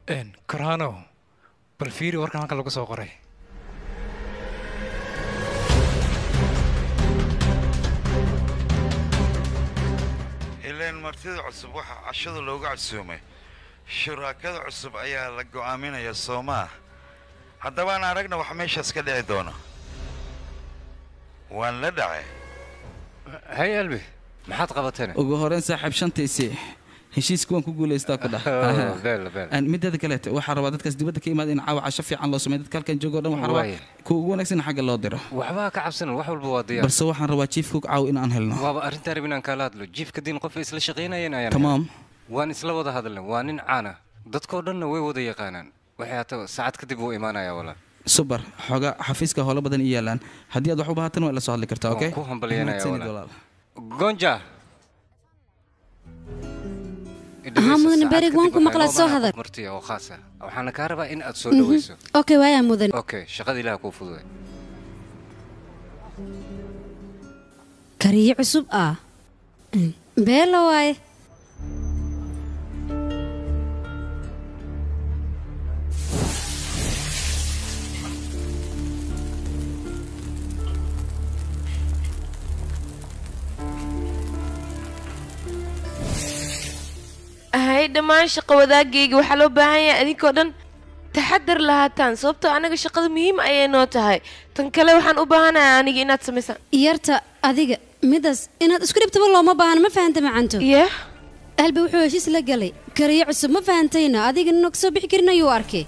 korhano bal fiiri warkan halkan lagu soo qoray ileen martida cusub waxaa cashada looga casuumay shuraakada cusub ayaa la go'aaminaya soo maah haddaba aan aragna wax meeshaas ka dhici doono waan la dhacay hay albi maxaad qabateen ugu horeyn saaxiib shantiisii heshiiska waan ku guulaystaa ku dhah beel beel Aan mideeda kaleete waxaa rabaa dadkaas dibadda ka imaada in caawa casho fiican loo sameeyo dadka halkan joogo o dhan waxaa rabaa Waaya. kuwa ugu wanaagsan in xagga loo diro waxbaa ka cabsanan wax walba waa diyaar balse waxaan rabaa jiif cook caawa in aan helno waaba arrintaan rabin aan kaala hadlo jiifka diin qof isla shaqaynayeen ayaan tamaam waan isla wada hadalnay waa nin caana dadkoo dhanna way wada yaqaanaan waxay haataba saacad kadib wuu imaanayaa walaal subar xoogaa xafiiska howlo badan i yaalaan haddii aad wax u baahatan waa ila soo hadli kartaa Waan okay ku hambalyeynaya Mahadsanid walaal. walaal. gonja Haa, mudane Berig, waan ku maqlaa, soo hadal. martiya oo khaas ah waxaana kaa rabaa in aad soo dhawayso okay waayaa mudan okay shaqada ilaah kuu fududay kariye cusub ah beelo waaye ahay dhammaan shaqo wadaagayga waxaa loo baahan yahay adinkoo dhan taxadar lahaataan sababtoo anaga shaqada muhiim ayay noo tahay tan kale waxaan u baahanahay aniga inaad samaysaan yarta adiga midaas inaad isku dhibtaba looma baahna ma fahanta macanto yah alba wuxuu heshiis la galay kariye cusub ma fahantayna adiga nina kasoo bixi karin ayuu arkay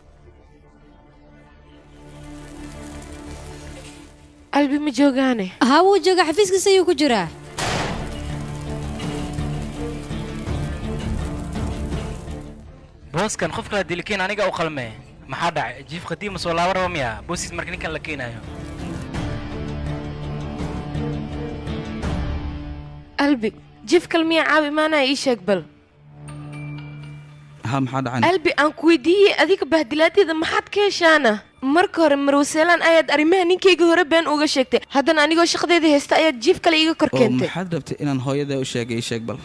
albi ma joogaane haa wuu jooga xafiiskiisa ayuu ku jiraa booskan qof kala dilikiin aniga u qalmee maxaa dhacay jiif qadiima soo laaba raba miya boosiis marka ninkan la keenayo albi jif kalmiya caabi imaanaya ii sheeg bal haa maxaa dhacan albi aan ku weydiiyey adiga bahdilaadeeda maxaad ka heshaana marka hore marwaseelaan ayaad arrimaha ninkayga hore been uga sheegtay haddana anigoo shaqadeeda haysta ayaad jiif kale iiga kor oo keentay maxaad rabtay inaan hooyada u sheegay ii sheeg bal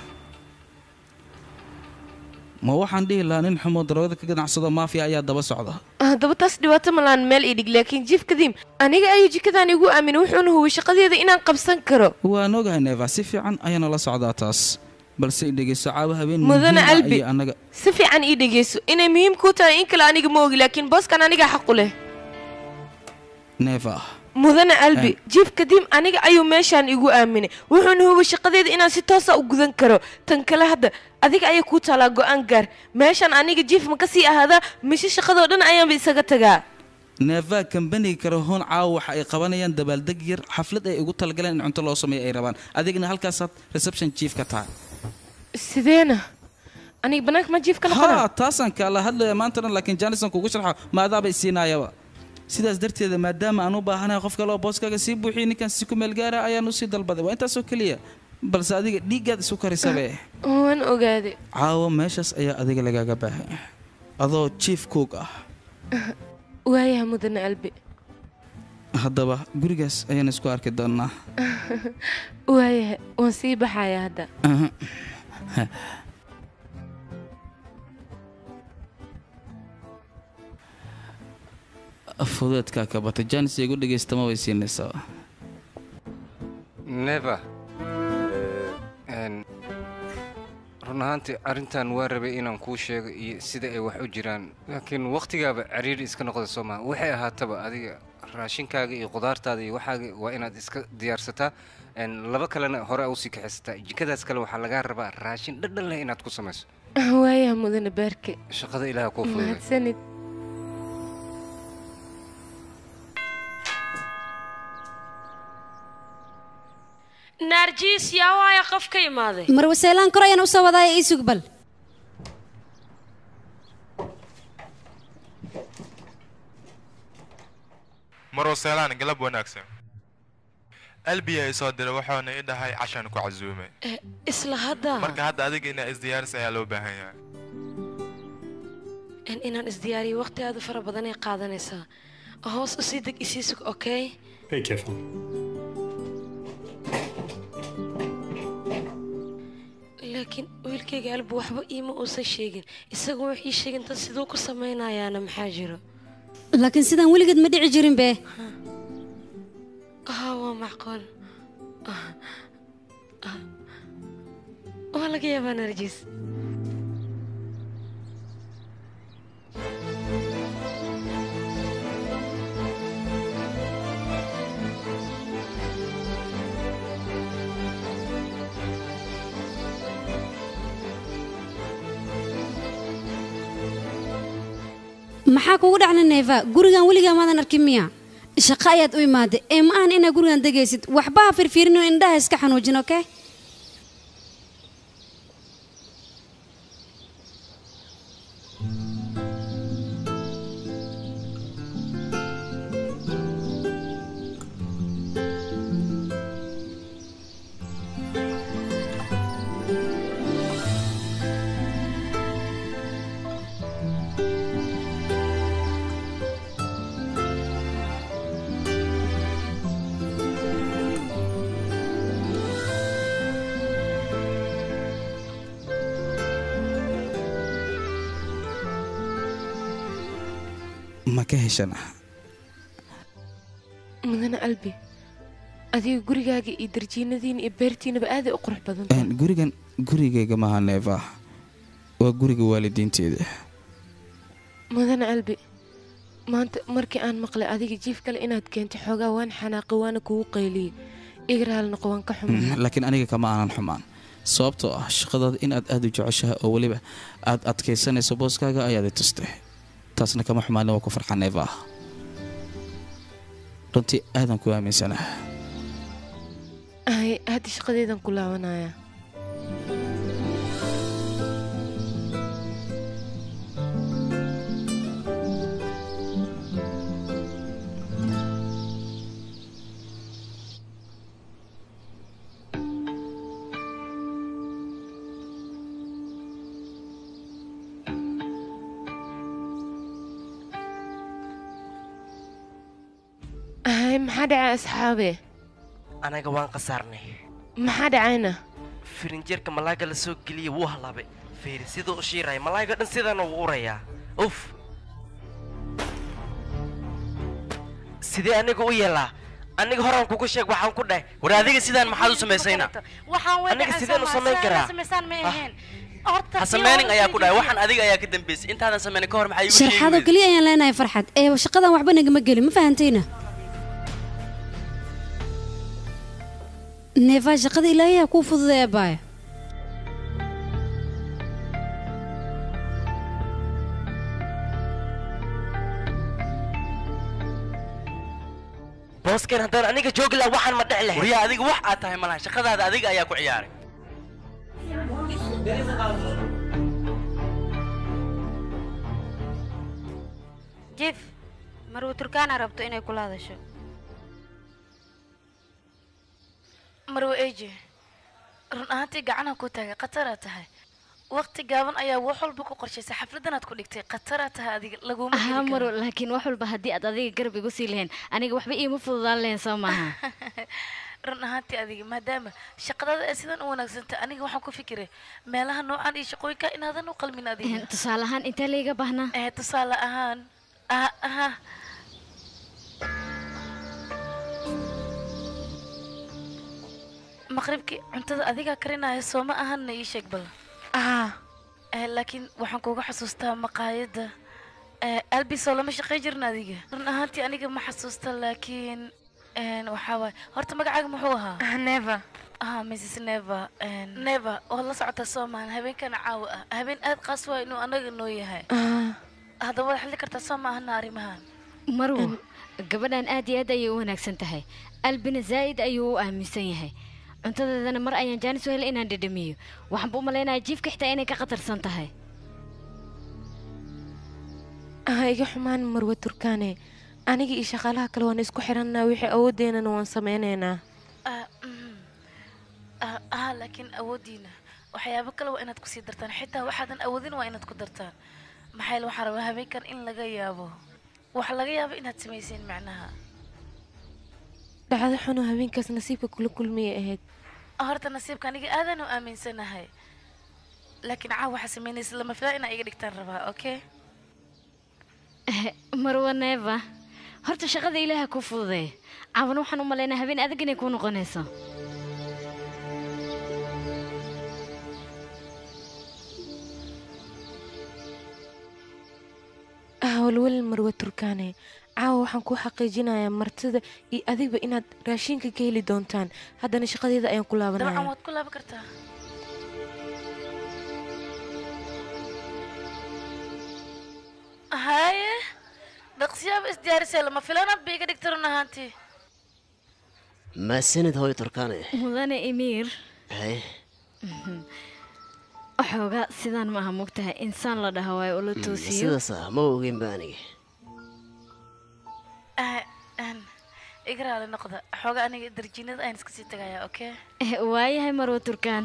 ma waxaan dhihi lahaa nin xumo daroogada ka ganacsado maafiya ayaa daba socda haddaba taas dhibaato malaan meel ii dhig laakiin jiif kadiim aniga ayuu jikadan igu aaminay wuxuuna huway shaqadeeda inaan qabsan karo waan ogahay neeva si fiican ayaana la socdaa taas balse i dhegeyso caawa habeen Mudane muhiim ah Albi. iyo annaga si fiican ii dhegeyso inay muhiim kuu tahay in kale aniga ma ogi laakiin booskan aniga xaqu leh neeva mudane albi jiif kadiim aniga ayuu meeshaan igu aaminay wuxuuna huway shaqadeeda inaan si toosa u gudan karo tan kale hadda adiga ayay kuu taalaa go'aan gaar meeshaan aniga jiif ma ka sii ahaadaa mise shaqadoo dhan ayaanba isaga tagaa neeva kambaniga karahoon caawa waxa ay qabanayaan dabaaldeg yar xaflad ay ugu talagaleen in cunto loo sameeyo ay rabaan adigna halkaasaad reception chief ka tahay sideena aniga bannaanka ma jiif ka noqona haa taasaan kaala hadlaya maanta dhan laakiin janison kugu sharxa maadaaba isiinaayaba sidaas darteeda maadaama aan u baahanahay qof kale oo booskaaga sii buuxiya ninkan si ku meel gaara ayaan usii dalbaday waa intaasoo keliya balse adiga dhiiggaad isu karisabe waan ogaaday caawa meeshaas ayaa adiga lagaaga baahan adoo chief cook ah waayaha mudane albi haddaba gurigaas ayaan isku arki doonnaa waayaha waan sii baxayaa hadda fudeedkaa ka batay jaanis igu dhegaystama way siinaysaa never Een, run ahaantii arrintan waa rabay inaan kuu sheego iyo sida ay wax u jiraan laakiin wakhtigaaba cariiri iska noqda soo maha waxay ahaataba adiga raashinkaaga iyo qudaartaada iyo waxaaga waa inaad iska diyaarsataa Een, laba kalena hore usii kaxaysataa jikadaas kale waxaa lagaa rabaa raashin dhadhan leh inaad ku samayso waayaha mudane baarke shaqada ilaaha kuu fududay mahadsanid naarjiis yaa waaya qof ka imaaday marwaseelaan kor ayaan usoo wadaaya ii sug bal marwaseelaan galab wanaagsan albiya i soo diray waxaana i dhahay cashaan ku casuumay isla hadda marka hadda adiga inaa isdiyaaris ayaa loo baahan yahay in inaan isdiyaariyo waqti aad u fara badanay qaadanaysaa hoos u sii deg isii sug okay Very careful. laakiin wiilka walaalkayga albu waxba iima uusan sheegin isagu wax ii sheegin dad siduu ku samaynayaana maxaa jiro laakiin sidaan weligeed ma dhici jirin be haa waa macquul Ah, ah. waa laga yaabaa narjis maxaa kugu dhacna neefa gurigan weligaa maadan arkin miya shaqo ayaad u imaaday ee ma ahan inaad gurigan degaysid waxba ha firfiirin oo indhaha iska xanuujin okey ma ka heshana mudane albi adiga gurigaaga iyo darjiinadiina iyo beertiinaba aaday u qurux badan tahay Een, gurigan gurigayga maaha neeva waa guriga waalidiinteeda mudane albi maanta markii aan maqlay adiga jiif kale inaad keentay xoogaa waan xanaaqay waana kugu qayliyey igraal noqo waan ka xumay Mm, laakiin aniga kama aanan xumaan sababtoo ah shaqadaada inaad aada u jeceshahay oo weliba aad adkaysanayso booskaaga ayaad i tustay taasna kama xumaanin waa ku farxa neeva runtii aadan ku aaminsanaha ay hadda shaqadeedan ku laabanaya ay maxaa dhacay asxaabe anaga waan khasaarnay maxaa dhacayna firinjeerka malaaga la soo geliyey wuu halaabay fiiri siduu u shiiraya malaaga dhan sidaana wuu urayaa uf sidee aniga u yeelaa aniga horaan kugu sheeg waxaan ku dhahay war adiga sidaan maxaad u samaysayna aniga sideen u samayn karaa ha sameynin ayaa ku dhahay waxaan adiga ayaa ka dambeysay intaadan sameynin ka hor maxaa igu sheegi sharxaadoo weyday? keliya ayaan leenahay farxad ee shaqadan waxba nagama gelin ma fahantayna neefa shaqada ilaahay ha kuu fududay abaaya booskan haddaan aniga joogi lahaa waxaan ma dhici lahayn waryaa adiga wax aad tahay malaha shaqadaada adiga ayaa ku ciyaaray jif maruu turkaana rabto inay kula hadasho marwe eje run ahaantii gacanaha ku taagay khataraa tahay waqti gaaban ayaa wax walba ku qorshaysay xafladanaad ku dhigtay khataraa tahay adiga laguma heli ahaa karo. maro laakiin wax walba haddii aad adiga garab igu sii lahayn aniga waxba iima fududaan lahayn soo maaha run ahaantii adiga maadaama shaqadada ay sidan u wanaagsantay aniga waxaan ku fikiray meelaha noocan iyo shaqooyinka inaadan u qalmin adiga tusaale ahaan intee layga baahnaa eh tusaale ahaan ah aha maqribkii cuntada adigaa karinaya soo ma ahanna ii sheeg bal ah eh, laakiin waxaan kuga xasuustaa maqaayadda eh, albisoo lama shaqay jirin adiga run ahaantii aniga ma xasuusta laakiin een, waxaa waaye horta magacaaga muxuu ahaa neva ah mrs neva neva oo la socota soomaan habeenkana caawa ah habeen aad qaas waa inuu anaga noo yahay haddaba waad xili kartaa soo maahana arrimahan marwo gabadhan aad iyo aad ayay u wanaagsan tahay albina zaa'id ayuu u aaminsan yahay cuntadeedana mar ayaan jaanis u helay inaan dhedhamiyo waxaanba u malaynayaa jiifka xitaa inay ka khatarsan tahay ah iga xumaan marwe turkaane aniga iyo shaqaalaha kale waan isku xirannaa wixii awoodeennana waan sameynaynaa ah mhm. ah ah, laakiin awooddiina waxyaabo kale waa inaad kusii dartaan xitaa waxaadan awoodin waa inaad ku dartaan maxaa yeele waxaan rabaa habeenkan in laga yaabo waxa laga yaabo inaad samayseen macnaha dhacdo xunoo habeenkaas nasiibka kula kulmiyay ahayd Ah, horta nasiibka aniga aadan u aaminsanahay laakiin caawa waxaa samaynaysa lama filaa inaa iga dhigtaan rabaa okay marwa neeva horta shaqada ilaaha ku fududeey caawana waxaan u malaynaa habeen adag inay kuu noqonayso walwal marwa turkaane caawa waxaan kuu xaqiijinayaa martida iyo adigba inaad raashinka ka heli doontaan haddana shaqadeeda ayaan ku dabcan laabanaya waad ku laaban kartaa haye dhaqsiyaaba isdiyaarisay lama filaanaad ba iga dhigta run ahaantii maasanid hooyo turkaane mudane emiir hay waxoogaa sidaan maaha mogtahay insaan la dhaha waayo ula toosiyo sidaas ah ma ogeynba aniga Ah, aan iga raali noqda xooga aniga darjiinada ayaan iska sii tagayaa okay Eh, waayahay marwa turkaan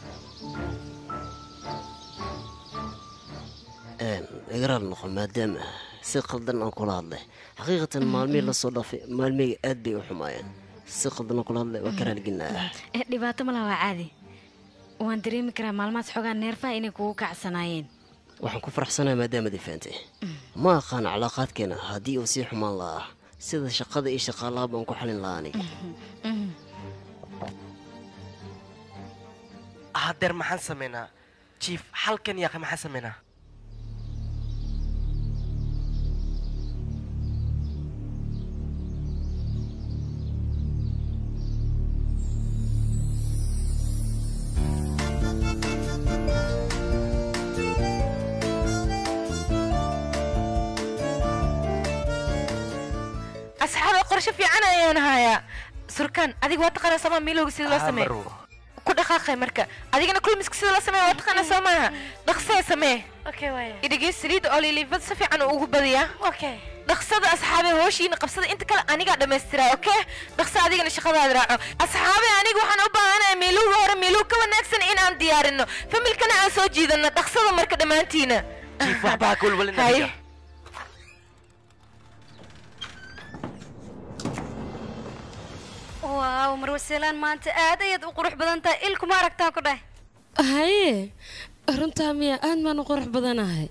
igaraal noqo maadaama si qaldan aan kula hadlay xaqiiqatan maalmihii lasoo dhaafay maalmihii aad bay u xumaayeen si qaldan aan kula hadlay waa ka raalgelinaa Eh, dhibaato ma laha waa caadi waan dareemi karaa maalmahaas xoogaa neerfaha inay kugu kacsanaayeen waxaan ku faraxsanahay maadaamad ifaantay ma aqaan calaaqaadkeena haddii uu sii xumaan lahaa sida shaqada iyo shaqaalaha baan ku xalin lahaa aniga hadeer maxaan samaynaa jiif halkan yaaqe maxaan samaynaa asxaaba qorshe fiican ayaan hayaa surkaan adiga waa taqaanaa sooma miilowga sida loo Ah, sameeyo Marwo. ku dhaqaaqay marka adigana kulmiska sida loo sameeyo waa taqaanaa soo maaha dhaqsee samee okay waaya idhigey saliidda oo liliifad si fiican uu ugu badiyaa okay dhaqsada asxaabe hooshiina qabsada inta kale anigaa dhammaystiraa okay dhaqso adigana shaqadaada raaco asxaabe aniga waxaan u baahanahay miilowga hore miilow ka wanaagsan in aan diyaarino familkana aan soo jiidano dhaqsada marka dhammaantiina jiif waxba ha ka walwalin Haye. adiga waaw marwaseelaan maanta aad ayaad u qurux badan tahay ilkuma aragtaan ku dheh haye runtaa miya aad baan u qurux badanahay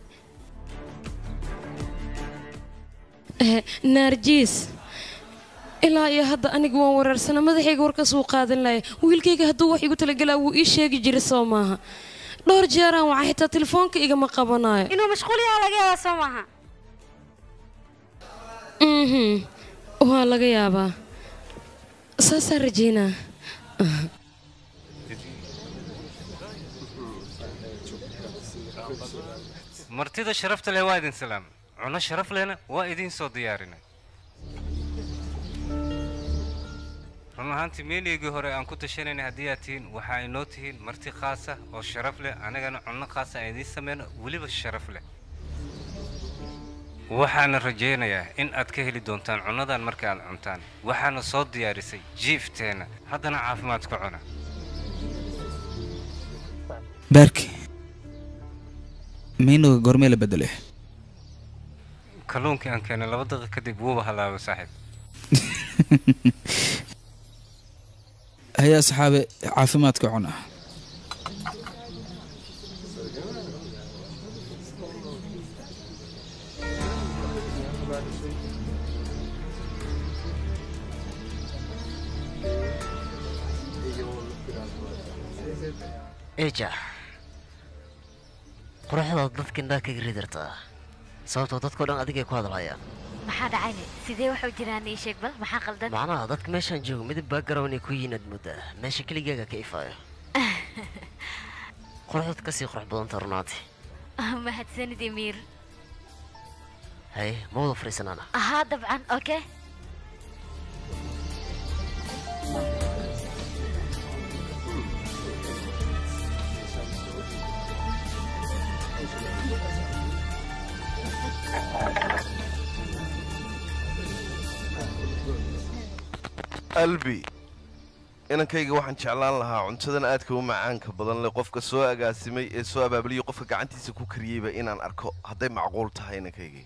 Eh, naarjiis ilaa iyo hadda aniga waan wereersana madaxayga warkaas wuu qaadan laaya wiilkayga hadduu wax igu talagelaa wuu ii sheegi jiray soo maaha dhowr jeeraan waxaa xitaa telefoonka igama qabanayo inuu mashquul yaha laga yaabaa soo maaha mhm waa laga yaabaa saasaan rajeynaa martida sharafta leh waa idin salaam cuno sharaf lehna waa idiin soo diyaarinay run ahaantii meeliygii hore aan ku tashanayna haddii aad tihiin waxaa inoo tihiin marti khaasa oo sharaf leh anagana cunno khaasa aan idiin sameyno weliba sharaf leh waxaana rajaynayaa in aad ka heli doontaan cunnadan marka aad cuntaan waxaana soo diyaarisay jiifteenna haddana caafimaad ku cuna baarki meynuga goormee la bedelo kalluunkii aan keenay laba daqiiq kadib wuuba halaaba saaxiib haya asxaabe caafimaadka cuna eja quruxdaad dadka indhaha kaga ridartaa sababtoo dadkao dhan adigay ku hadlayaan maxaa dhacayne sidee wax u jiraan ii sheeg bal maxaa qaldan macnaha dadka meeshaan joogo midab background ay ku yihiin aad moodaa meesha keligaaga ka ifaayo quruxdaad kasii qurux badanta runaanti mahadsanid emiir haye ma wada fariisanaana ahaa dabcan okay albi inankayga waxaan jeclaan lahaa cuntadan aadka u macaanka badan leh qofka soo agaasimay ee soo abaabuliyay qofka gacantiisa ku kariyeyba inaan arko hadday macquul tahay inankaygii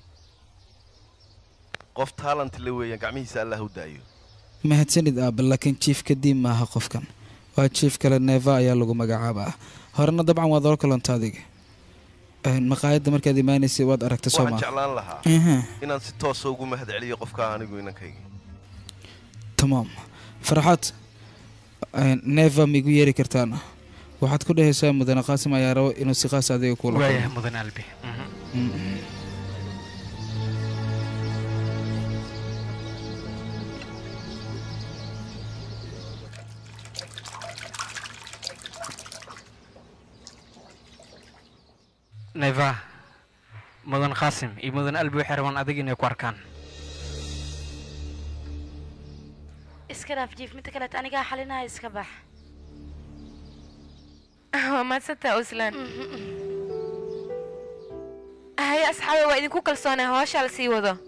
qof taalant le weeyaan gacmihiisa allah u daayo mahadsanid aaba laakiin jiif kadib maaha qofkan waa jiif kale neeva ayaa lagu magacaabaa horena dabcan waad ola kalonta adiga Een, maqaayadda markaad imaanaysay waad aragtay soo waxaan maa jeclaan lahaa Aha. inaan si toosa ugu mahad celiyo qofka anigu inankayga tamaam farxaad een, neeva miigu yeeri kartaan waxaad ku dhehaysaa mudane qaasim ayaa rabo inuu si qaas adiga kuula waayahay kulmo. mudan albi Mm. neva mudan qaasim iyo mudan albi waxay rabaan adiga inay ku arkaan iska dhaaf jiif midda kaleet anigaa xalinaya iska bax waa mahadsantaa uslan haye asxaabe waa idinku kalsoonaa hawshaa la sii wado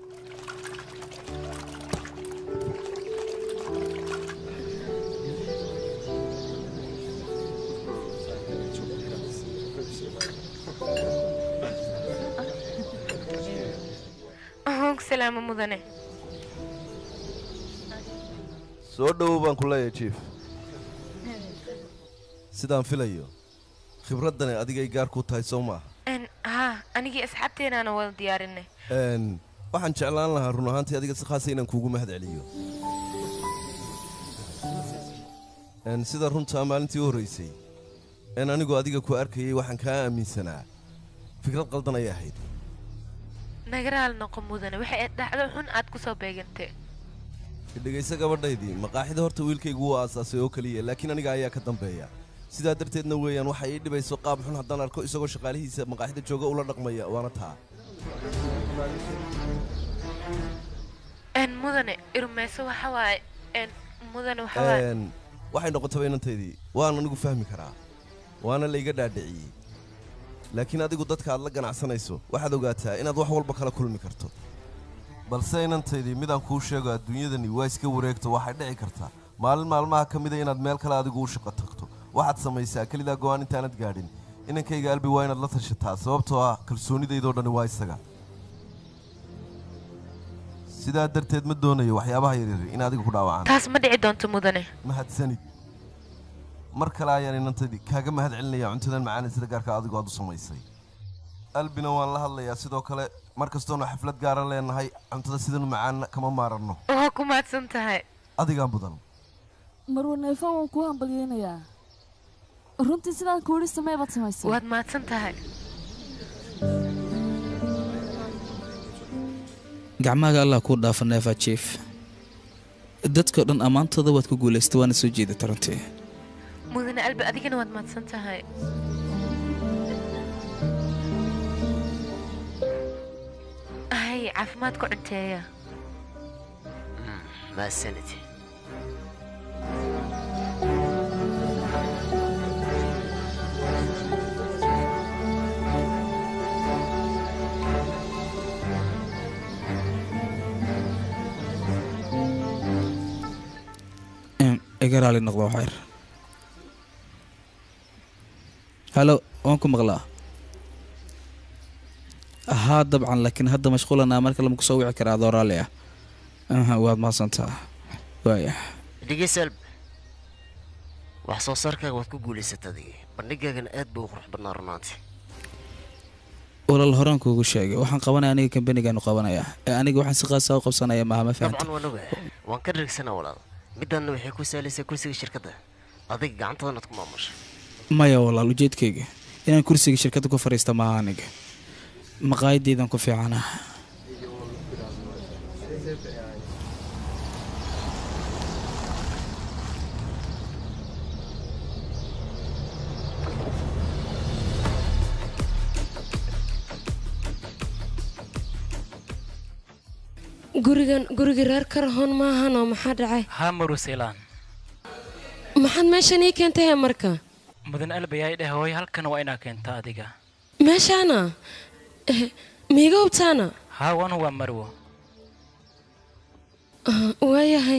hoog salaamo mudane soo dhowow baan ku leeyahay jief sidaan filayo khibraddani adigay gaar ku tahay soo maaha Een, haa anigii asxaabteenaana wada diyaarinay Een, waxaan jeclaan lahaa run ahaantii adiga si khaasa inaan kuugu mahad celiyo Een, sida runtaa maalintii u horraysay een anigu adiga ku arkayay waxaan kaa aaminsanaa fikrad qaldan ayay ahayd nagaraal noqo mudane waxay aad dhacdo xun aad ku soo beegantay dhegayso gabadhaydii maqaaxida horta wiilkaygu wuu aasaasay oo keliya laakiin aniga ayaa ka dambeeya sidaa darteedna weeyaan waxa ii dhibayso qaab xun haddaan arko isagoo shaqaalihiisa maqaaxida jooga ula dhaqmaya waana taa een mudane irmayso waxa waaye een mudane waxa waaye Een, waxay noqotaba inantaydii waan anigu fahmi karaa waana layga dhaadhiciyey laakiin adigu dadka aad la ganacsanayso waxaad ogaataa inaad wax walba kala kulmi karto balse inantaydii midaan kuu sheego adduunyadani waa iska wareegto waxay dhici kartaa maalin maalmaha ka mida inaad meel kale adigu u shaqo tagto waxaad samaysaa kelidaa go'aan intaanad gaadhin inankayga albi waa inaad la tashataa sababtoo ah kalsoonidaydoo dhani waa isaga sidaa darteed ma doonayo waxyaabaha yaryar in adiga ku dhaawacaan taas ma dhici doonto mudane mahadsanid mar kale ayaan inantadii kaaga mahad celinayaa cuntadan macaan sida gaarka adigu aad u samaysay albina waan la hadlayaa sidoo kale mar kastoonu xaflad gaaran leenahay cuntada sidanu macaanna kama maaranno waa ku mahadsan tahay adigaan mudan marwa neefan waan kuu hambalyeynayaa runtii sidaan kuuhi samee baad samaysay waad mahadsan tahay gacmahaaga allah kuu dhaafa neefa jief dadkao dhan ammaantooda waad ku guulaystay waana soo jeedata runtii mudane albi adigana waad mahadsan tahay hay caafimaad ku cunteeya mahadsanid Em, iga raali noqdo waxyar halo waan ku maqlaa haa dabcan laakiin hadda mashquulanaa marka lama kusoo wici karaa adoo raalli ah aha waad mahadsantaa waaya dhegeysa alb wax soo saarkaaga waad ku guulaysata adiga bandhigaagana aad buu u qurux badnaa runaantii walaal horaan kuugu sheegay waxaan qabanaya aniga kambanigaanu qabanayaa ee aniga waxaan si qaasa u qabsanaya maaha ma fahanta dabcan waan ogahay waan ka dhirigsanaa walaal midaanna waxay ku saalaysaa kursiga shirkadda adiga gacantadan aad ku maamusha maya walaal ujeedkayga inaan kursiga shirkadda ku fadhiista maaha aniga maqaayadeydan ku fiicana gurigan guriga reer karahoon maahanoo maxaa dhacay haa maruselaan maxaad meeshan ii keentay hee marka mudan albi ay dheh hooy halkan waa inaa keenta adiga meeshaana Eh, miiga hubtaana haa wanu waa marwo Ah, waayahay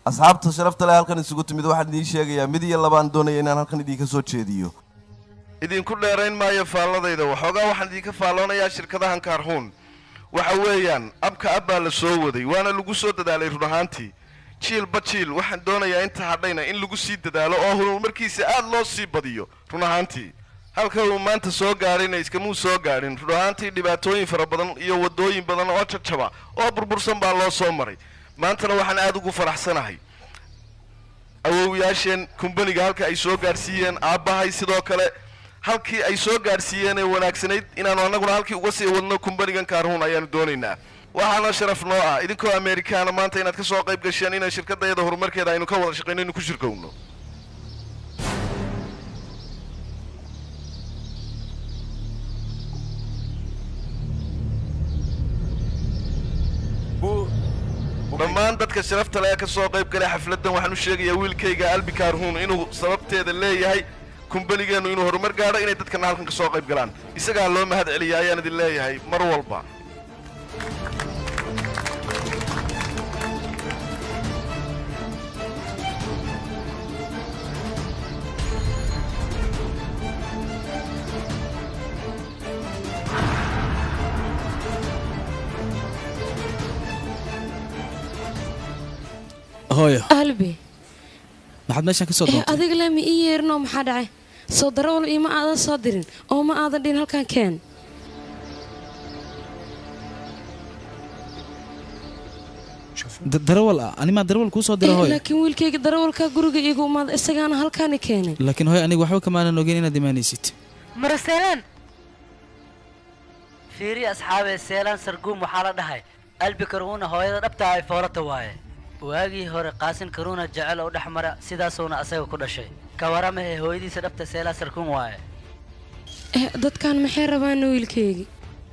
asxaabta sharafta leh halkan isugu timid waxaan idiin sheegayaa mid iyo labaan doonaya inaan halkan idinka soo jeediyo idinku dheerayn maayo faalladayda waxoogaa waxaan idinka faalloonayaa shirkadahan kaarhuun waxa weeyaan abka ab baa la soo waday waana lagu soo dadaalay run ahaantii jiilba jiil waxaan doonayaa inta hadhayna in lagu sii dadaalo oo horumarkiisa aad loo sii badiyo run ahaantii halka uu maanta soo gaadhayna iskamuu soo gaadhin run ahaantii dhibaatooyin fara badan iyo waddooyin badan oo jajaba oo burbursan baa loo soo maray maantana waxaan aad ugu faraxsanahay awowyaasheen kumbaniga halka ay soo gaadhsiiyeen aabbahay sidoo kale halkii ay soo gaadhsiiyeen ee wanaagsanayd inaanu annaguna halkii uga sii wadno kumbanigan kaarhuun ayaanu doonaynaa waxaana sharaf noo ah idinkoo ameerikaana maanta inaad ka soo qayb gasheen inay shirkadayada horumarkeeda aynu ka wada shaqayno inu ku shirkowno dhammaan dadka sharafta leh ee ka soo qayb galay xafladdan waxaan u sheegayaa wiilkayga albi kaarhuun inuu sababteeda leeyahay kumbanigeennu inuu horumar gaadho inay dadkana halkan ka soo qayb galaan isagaa loo mahad celiya ayaan idin leeyahay mar walba hooyo albi maxaad meeshan ka soo eh doontay adiga lama ii yeerinoo maxaa dhacay soo darawal iima aadan soo dirin oo ma aadan dhihin halkan keen Da- darawal ah animaa darawal kuu soo dira Eh, hooyo laakiin wiilkayga darawalka guriga iigu imaada isagaana halkaani keenay laakiin hooyo aniga waxba kamaanan ogeyn inaad imaanaysid maraseelaan fiiri asxaabe seelaan sarguum waxaa la dhahay albi karuuna hooyada dhabtaa ay foolata waaye waagii hore qaasin karuuna jecel oo dhex mara sidaasuuna asaga ku dhashay ka warama ee hooyadiisa dhabta seelaan sarguum waaye eh dadkan maxay rabaan wiilkaygii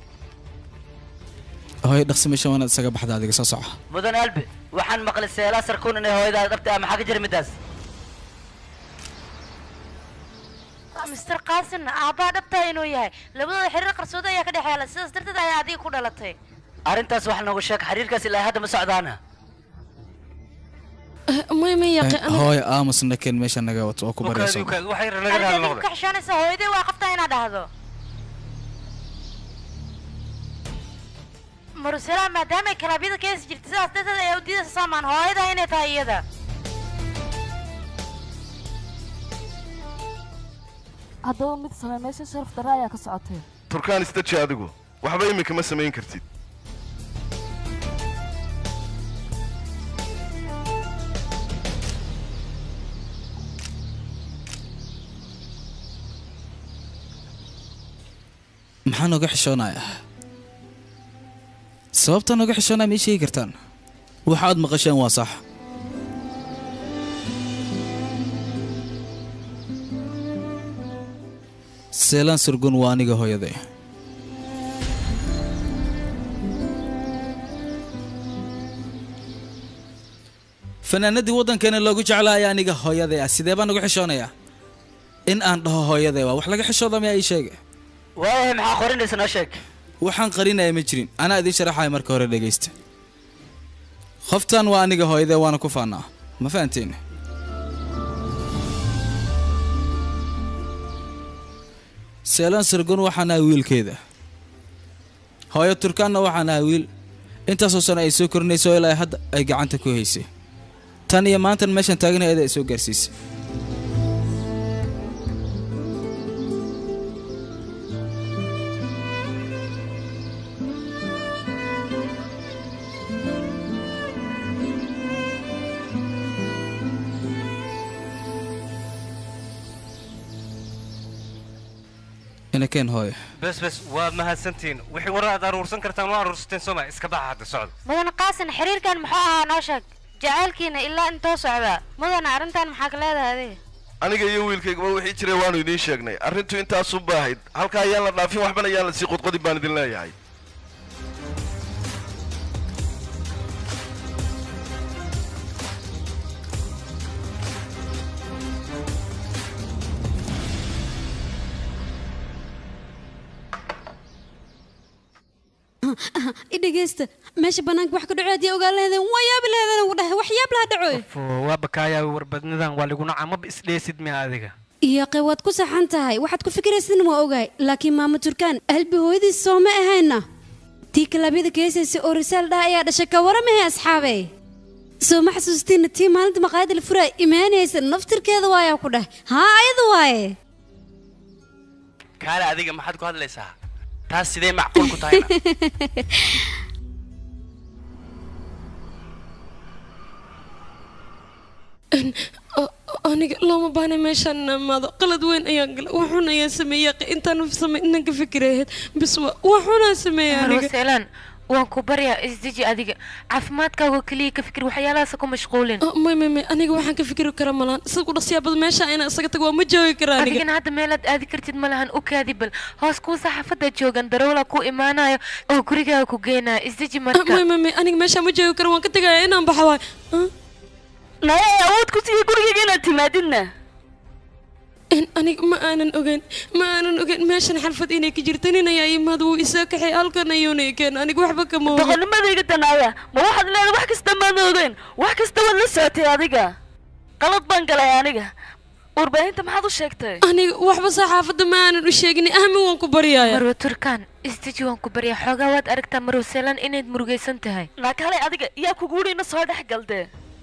hooyo dhaqsi meeshan waanaad isaga baxda adiga soo soco mudan albi waxaan maqlay seelaan sarkuun inay hooyadaada dhabta ah maxaa ka jira middaas mister qaasinna aabbaa dhabtaa inuu yahay labadooda xiriir qarsoodo ayaa ka dhexeela sidaas darteed ayaa adiga ku dhalatay arrintaas wax noogu sheeg xiriirkaas ilaa hadda ma socdaana may may yaqi hooyo aamusna keen meesha naga wato oo ku barayso adiga ka xishoonaysa hooyadii waa qabtaa inaad dhahdo marusela maadaamay kalaabiyada keesi jirta sidaas darteed ayaa u diidaysa saamaan hooyada inay tahay iyada haddaba mid samee meesha sharaf darre ayaa ka socotay turkaan istaji adigu waxba iminka ma samayn kartid maxaa nooga xishoonaya sababta nooga xishoonaya ma ii sheegi kartaan waxa aad maqasheen waa sax seelaan surgun waa aniga hooyaday fanaanadii waddankeena loogu jeclaaya aniga hooyaday ah sidee baan ugu xishoonayaa in aan dhaho hooyaday waa wax laga xishooda miyaa ii sheega waayahay maxaa qorinaysa noo sheeg waxaan qarinaya ma jirin anaa idiin sharaxaya marka hore dhegaysta qoftan waa aniga hooyadee waana ku faanaa ma fahanteen seelaan sargon waxaan ahay wiilkeeda hooyo turkaanna waxaan ahay wiil intaasoo sano ay soo korinayso ilaa hadda ay gacanta ku haysay tan iyo maantan meeshan taagana eeda ay soo gaarsiisay inakeen hooyo bes bes waad mahadsantihiin wixii warar aad aruursan kartaan waa aruursateen sooma iska baxa hadda socda mudan qaasin xiriirkan muxuu ahaa noo sheeg jacaylkiina ilaa intoo socdaa mudana arrintan maxaa ka leedahay adiga aniga iyo wiilkaygaba wixii jiray waanu idiin sheegnay arrintu intaasun ba ahayd halka ayaan la dhaafin waxbana ayaan la sii qodqodin baan idin leeyahay i dhegeysta meesha banaanka wax ka dhaco haddii ogaan laheedeen waa yaabi laheedeen ugu dhahay wax yaab laha dhacoy waa bakaaya warbadnidan waa lagu nacaa maba isdheesid miya adiga iyaqe waad ku saxan tahay waxaad ku fikiraysidna waa ogahay laakiin maamo turkaan albi hooyadiis soo ma ahayna tii kalabyada keesaysa oo risaal dhaha ayaa dhashay ka waramahay asxaabe soo ma xasuustiina tii maalinta maqaayadda la furaa imaanaysa naftirkeeda waayaa ku dhah haa ayada waaye kaale adiga maxaad ku hadlaysaa taas sidee macquul ku tahayna aniga looma baahna meeshaan imaado qalad weyn ayaan gala waxun ayaan sameeyey intaan samay inaan ka fikirahayd bis waxunaan sameeyey aniga roseelaan waan ku baryaa isdeji adiga caafimaadkaaga keliya ka fikir waxyaalahaas ku mashquulin may may may aniga waxaan ka fikiri kara malaan sida ku dhaqsiyaabada meesha inaan isaga tago waa ma joogi karaa aniga adigana hadda meelaad aadi kartid ma lahan u kaadi bal hoos kuwa saxaafadda joogan daroola ku imaanayo oo gurigaaga ku geenaya isdeji marka may may may aniga meesha ma joogi kara waan ka tegaya inaan baxa waay naya awood ku siiya gurigayga inaad timaadidna aniga ma aanan ogeyn ma aanan ogeyn meeshan xalfad inay ka jirta nin ayaa imaad wuu isoo kaxay halkan ayuuna keen aniga waxba kama ogeyn boqolnimadayga danaaya ma waxaad leedahay wax kasta maad ogeyn wax kasta waad la socotay adiga qalad baan galay aniga warbaahinta maxaad u sheegtay aniga waxba saxaafadda ma aanan u sheegin ahmi waan ku baryaaya marwa turkaan isdeji waan ku baryaa xoogaa waad aragtaa marwa seelaan inayd murugaysan tahay naakale adiga yaa kugu wudhina soo dhex galdee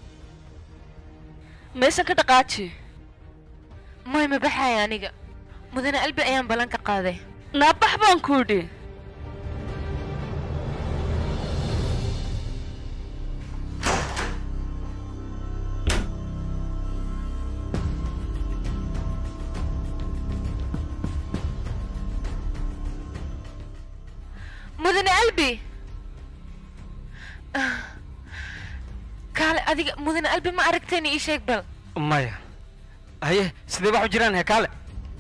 meeshan ka dhaqaaji may ma baxaya aniga mudane albi ayaan ballan ka qaaday naabax baan ku idhi mudane albi kaale adiga mudane albi ma aragtayna ii sheeg bal maya haye sidee wax u jiraan he kaale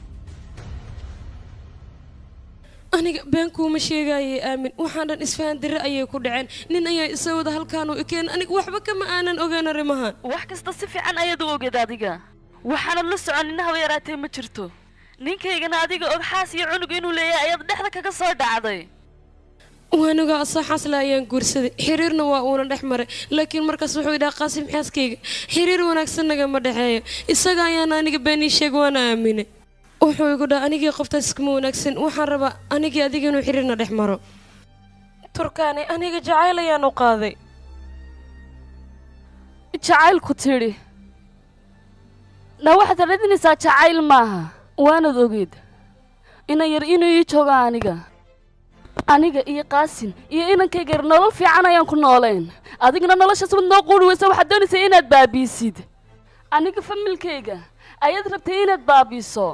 aniga been kuuma sheegaayay aamin waxaan dhan isfahan darre ayay ku dhaceen nin ayaa isa wada halkaanu ikeen aniga waxba kama aanan ogeyn arrimahan wax kasta si fiican ayaad u ogeed adiga waxaanad la socon innahaba yaraatee ma jirto ninkaygana adiga og xaas iyo cunug inuu leeyahay ayaad dhexda kaga soo dhacday waaniga asaxaasle ayaan guursaday xiriirna waa uuna dhex maray laakiin markaas wuxuu idhaha qaasim xaaskayga xiriir wanaagsan nagama dhexeeyo isaga ayaana aniga beenii sheeg waana aaminay wuxuu igu dhaha anigii qoftaas iskuma wanaagsan waxaan rabaa anigii adiga inuu xiriirna dhex maro turkaani aniga jacayl ayaan u qaaday jacaylku tidhi na waxaad radinaysaa jacayl maaha waanad ogeed inan yar inuu ii jooga aniga aniga iyo qaasin iyo inankayga yar nolol fiican ayaan ku noolayn adigna noloshaas wad noo quuri weysa waxaad doonaysaa inaad baabiisid aniga familkayga ayaad rabtay inaad baabiiso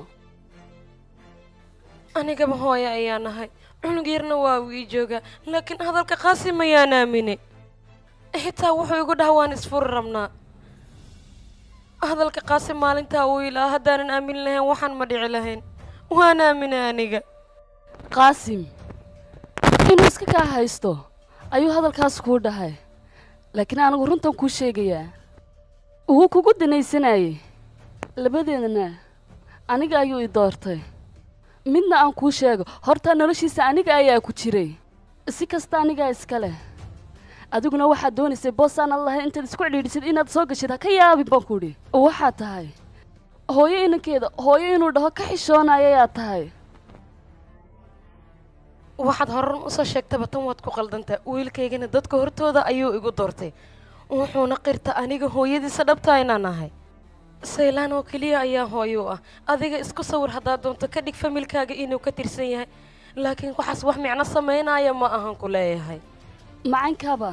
anigaba hooye ayaa nahay cunug yarna waa uu ii joogaa laakiin hadalka qaasim ayaan aaminay xitaa wuxuu igu dhaha waan isfuri rabnaa hadalka qaasim maalintaa uu ilaa haddaanan aamin lahayn waxaan ma dhici lahayn waan aaminay aniga qaasim inuu iska kaa haysto ayuu hadalkaas kuu dhahay laakiin anigu runtan kuu sheegayaa wuu kugu danaysanayay labadeedna aniga ayuu i doortay midna aan kuu sheego horta noloshiisa aniga ayaa ku jiray si kasta anigaa iska leh adiguna waxaad doonaysay boosaanan lahayn intaad isku cidhiidhisid inaad soo gashid ha ka yaabin baan ku idhi waxaad tahay hooyo inankeeda hooyo inuu dhaho ka xishoonayayaad tahay waxaad horan usoo sheegtaba tan waad ku qaldantaa wiilkaygana dadka hortooda ayuu igu doortay wuxuuna qirta aniga hooyadiisa dhabtaa inaan ahay saylaan oo keliya ayaa hooyo u ah adiga isku sawir haddaad doonto ka dhig familkaaga inuu ka tirsan yahay laakiin waxaas wax micno samaynaya ma ahan ku leeyahay macankaba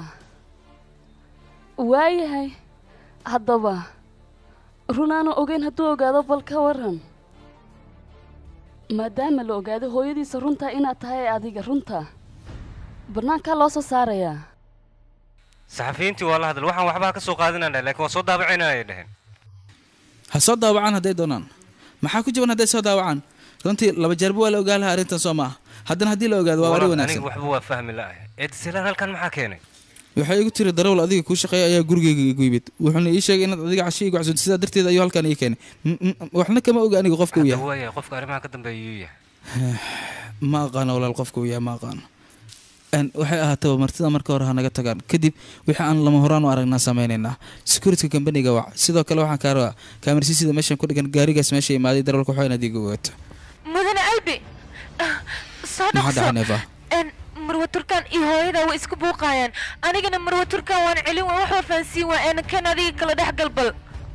waayahay haddaba run aanu ogeyn hadduu ogaado bal ka waran maadaama la ogaaday hooyadiisa runtaa inaad tahay adiga runta bannaankaa loo soo saarayaa saxafiyiintii waa la hadal waxaan waxba ka soo qaadanana laakiin waa soo daabacayna ay dhaheen ha soo daawacaan hadday doonaan maxaa ku jaban hadday soo daawacaan runtii laba jeerba waa la ogaa lahaa arrintan soo maaha haddana haddii la ogaado waa wari wanaagsan aniga waxba waa fahmi la'ahay eedsilaan halkan maxaa keenay waxay igu tiri darawal adiga kuu shaqeeya ayaa gurigayga igu yimid wuxuuna ii sheegay inaad adiga casho igu casuunto sidaa darteed ayuu halkan ii keenay M- m- waxna kama oga aniga qofka uu hadda yahay waaya qofka arrimaha ka dambeeya yuu yahay ma aqaano walaal qofka uu yahay ma aqaano Een, waxay ahaataba martida marka hore ha naga tagaan kadib wixii aan lama horaan u aragnaa sameynaynaa security companyga wac sidoo kale waxaan kaa rabaa kaamirsiisida meeshan ku dhigan gaarigaas meesha imaaday darawalka waxaa inaad iiga ogaato mudane albi soo maxaa dhacay dhaqso neefa n marwa turkaan iyo hooyada way isku buuqaayaan anigana marwa turkaan waan celin waa wax wafahansiin waa een kan adiga kala dhex galbal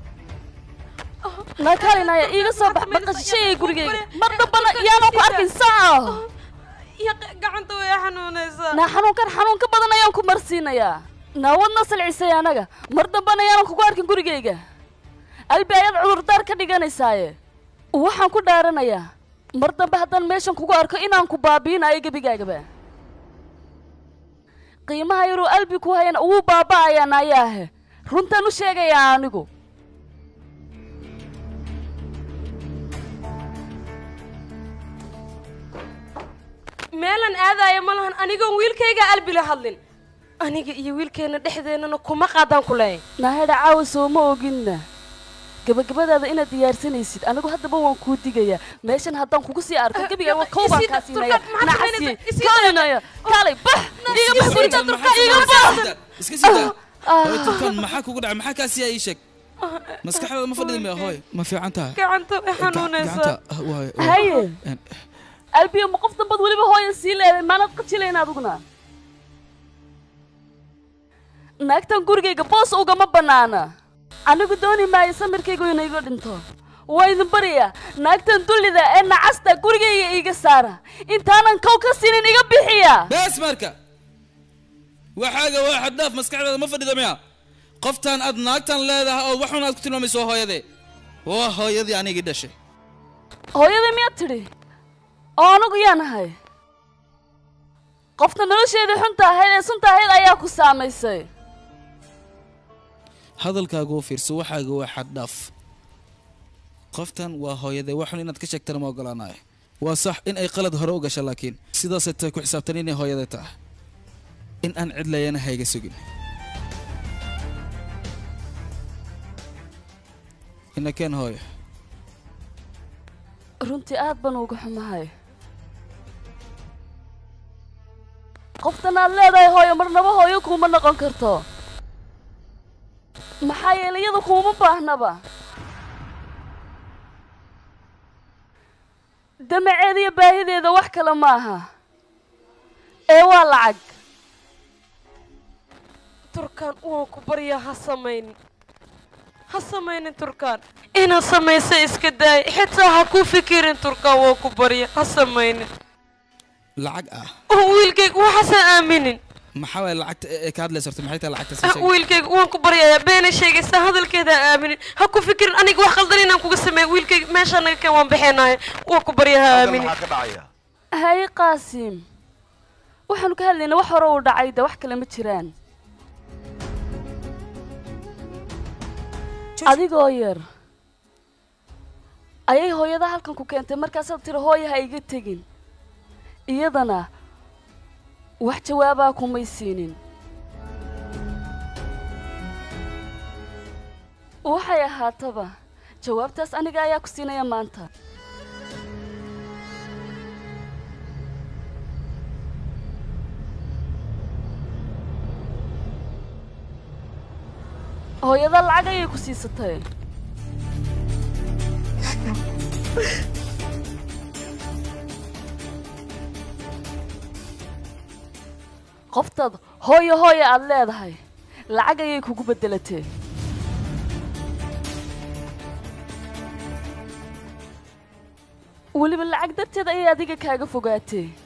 naakalinaya iiga soo bax baqashayay gurigayga mar dambana yaanan ku arkin saa gacanta way xanuunaysaa naa xanuunkan xanuun ka badan ayaan ku marsiinayaa naawadna salcisay anaga mar dambana yaanan kugu arkin gurigayga albi ayaad cudurdaar ka dhiganaysaaye waxaan ku dhaaranayaa mar dambe haddaan meeshan kugu arko inaan ku baabiinayo gebigaagaba qiimaha yaruu albi ku hayana wuu baaba'ayaa naayaahe runtaan u sheegayaa anigu meelan aadaya ma lahan anigoon wiilkayga albi la hadlin aniga iyo wiilkeenna dhexdeennana kuma qaadaan ku leeyahay naahedha caawa soo ma oginna gabagabadaada inaad diyaarsanaysid anigu haddaba waan kuu digayaa meeshan haddaan kugu sii arko gebiga waa kow baan kaa siinaya nacasiye kaalinaya kaalay bax iga bax guriga iga bax iska sida hooy turkaan maxaa kugu dhacay maxaa kaa siyaa ii sheeg maskaxdaada ma fadhida miya hooy ma fiican tahay gacanta way xanuunaysaa gacanta waay haye albiyo ma qof dambad weliba hooya sii leeday maanad qajilayn adiguna naagtan gurigayga boos ugama bannaana anigu dooni maayo samirkaygu inay iga dhinto waa idin baryaa naagtan dullida ee nacasta gurigayga iiga saara intaanan kow ka siinin iga bixiya bees marka waxaaga waa xaddaaf maskaxdaada ma fadhida miya qoftaan aad naagtan leedahay oo waxun aad ku tilmaamayso waa hooyadee waa hooyadii anigii dhashay hooyadii miyaad tidhi oo anigu yaan ahay qofta nolosheedii xunta ahayd ee sunta ahayd ayaa ku saamaysay hadalkaaga u fiirso waxaaga waa xaddhaaf qoftan waa hooyadee waxun inaad ka sheegtana ma ogolaanayo waa sax in ay qalad hore u gasha laakiin sidaasay tahay ku xisaabtan inay hooyadee tahay in aan cid layana hayga sugin inakeen hooyo runtii aad baan uga xumahay qoftan aad leedahay hooyo marnaba hooyo kuuma noqon karto maxaa yeelay iyada kuuma baahnaba damaceeda iyo baahideeda wax kale ma aha ee waa lacag turkaan waan ku baryaa ha samaynin ha samaynin turkaan inaad samaysa iska daay xitaa ha ku fikirin turkaan waan ku barya ha samaynin lacag ah oo wiilkayga waxaasan aaminin maxaa waay lacagta ee ka hadlaysa horta maxay tahay lacagta sii sheeg wiilkayga waan ku baryayaa beena sheegaysa hadalkeeda ha aaminin ha ku fikirin aniga wax qaldan inaan kuga sameeyo wiilkayga meeshaa naga keen waan bixinaayo waan ku baryaa ha aaminin maxaa ka dhacaya haye qaasiim waxaanu ka hadlaynaa wax hore uu dhacay de wax kale ma jiraan adigoo yar ayay hooyada halkan ku keentay markaasaad tiri hooya ha iga tegin iyadana wax jawaabaa kumay siinin waxay ahaataba jawaabtaas aniga ayaa ku siinaya maanta hooyada lacag ayay ku siisatay qoftaad hooyo hooya aad leedahay lacag ayay kugu beddelatee weliba lacag darteed ayay adiga kaaga fogaatee